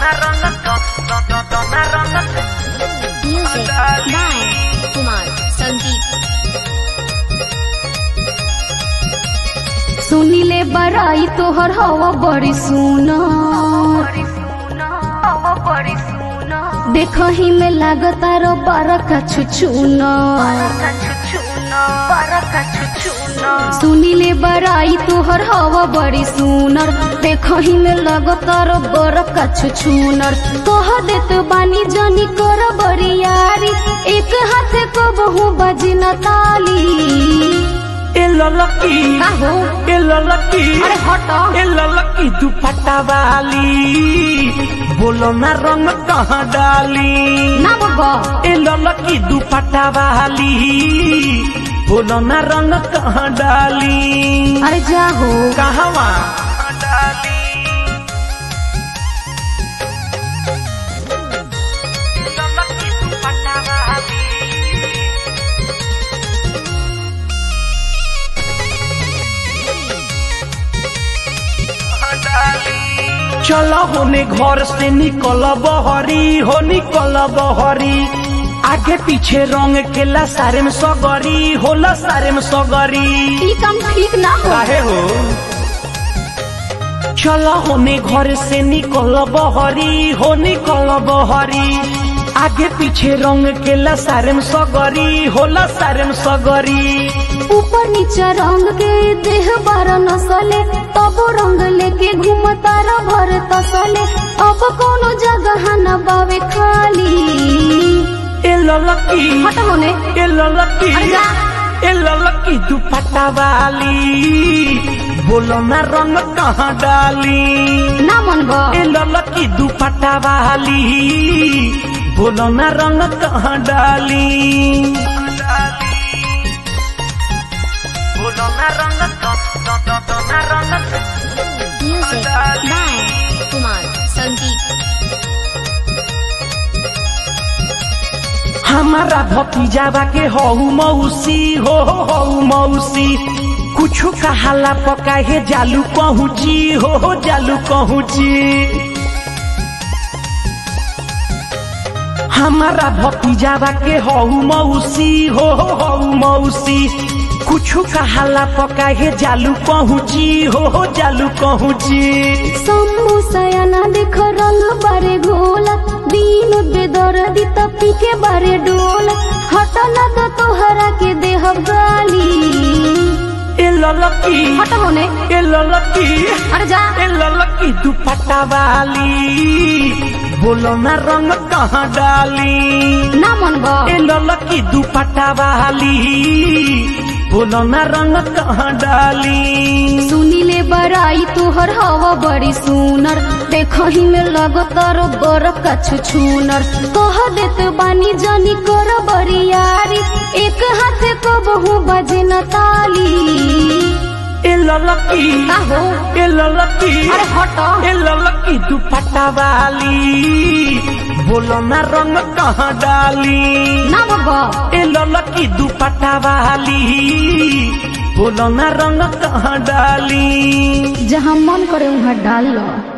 Music by Kumar Sandeep. सुनिले बड़ाई तोहर हवा बड़ी सुना देखही में लागता रो बरका छुछुना सुनिले बड़ाई तोहर हवा बड़ी सुनर देखही में लगता रो बरका छुछुनर कह देत बानी जनी कर बड़ी यारी एक हाथ को बहु बजना ताली ए ललकी का हो ए ललकी अरे हटो ए ललकी दुपट्टा वाली बोलो ना रंग कहाँ डाली ना बगो ए ललकी दुपट्टा वाली बोलो ना रंग कहाँ डाली अरे जा हो कहवा डाली ललकी दुपट्टा वाली चलो होने घर से निकल बहरी हो निकल बहरी आगे पीछे रंग खेला सारे में सगरी होला सारे में सगरी ई काम ठीक ना हो काहे हो चलो होने घर से निकल बहरी हो निकल बहरी आगे पीछे रंग केला सारे में सगरी होला सारे में सगरी ऊपर नीचे रंग के देह बार नसले तब रंग लेके घूमता र भर तसले अब कोनो जगह न बावे खाली ए ललकी हट होने ए ललकी अरे जा। ए ललकी दुपट्टा वाली बोलो ना रंग कहाँ डाली ना मन गो ए ललकी दुपट्टा वाली बोलो ना रंग कहाँ डाली बोलो ना रंग ना रंग Music by Kumar Sandeep. हमारा भतीजावा के हऊ मौसी हो हऊ मौसी कुछ कहाला पका हे जालू कहूची हो हो जालू कहूची हमारा भतीजावा के हऊ मौसी हो हो हऊ मौसी कुछ कहाला पका हे जालू कहूची हो हो जालू कहूची सम्मू सयाना देख रंग बारे घोला दीन बेदर दी तपी के बारे डोल हट ना तो तोहरा के देह गाली ए ललकी हट होने ए ललकी अरे जा ए ललकी दुपट्टा वाली बोलो ना रंग कहाँ डाली ना मन गो ए ललकी दुपट्टा वाली बोलो ना रंग कहाँ डाली सुनिले बड़ाई तोहर हवा बड़ी सुनर देखही में लगतर बर कछु छूनर कह देत बानी जनी कर बड़ी यारी एक हाथ को बहु बजन ताली ए ललकी का हो ए ललकी अरे हटो ए ललकी दुपट्टा वाली बोलो ना रंग कहाँ डाली ना बगो ए ललकी दुपट्टा वाली बोलो ना रंग कहाँ डाली जहाँ मन करे वहाँ डाल लो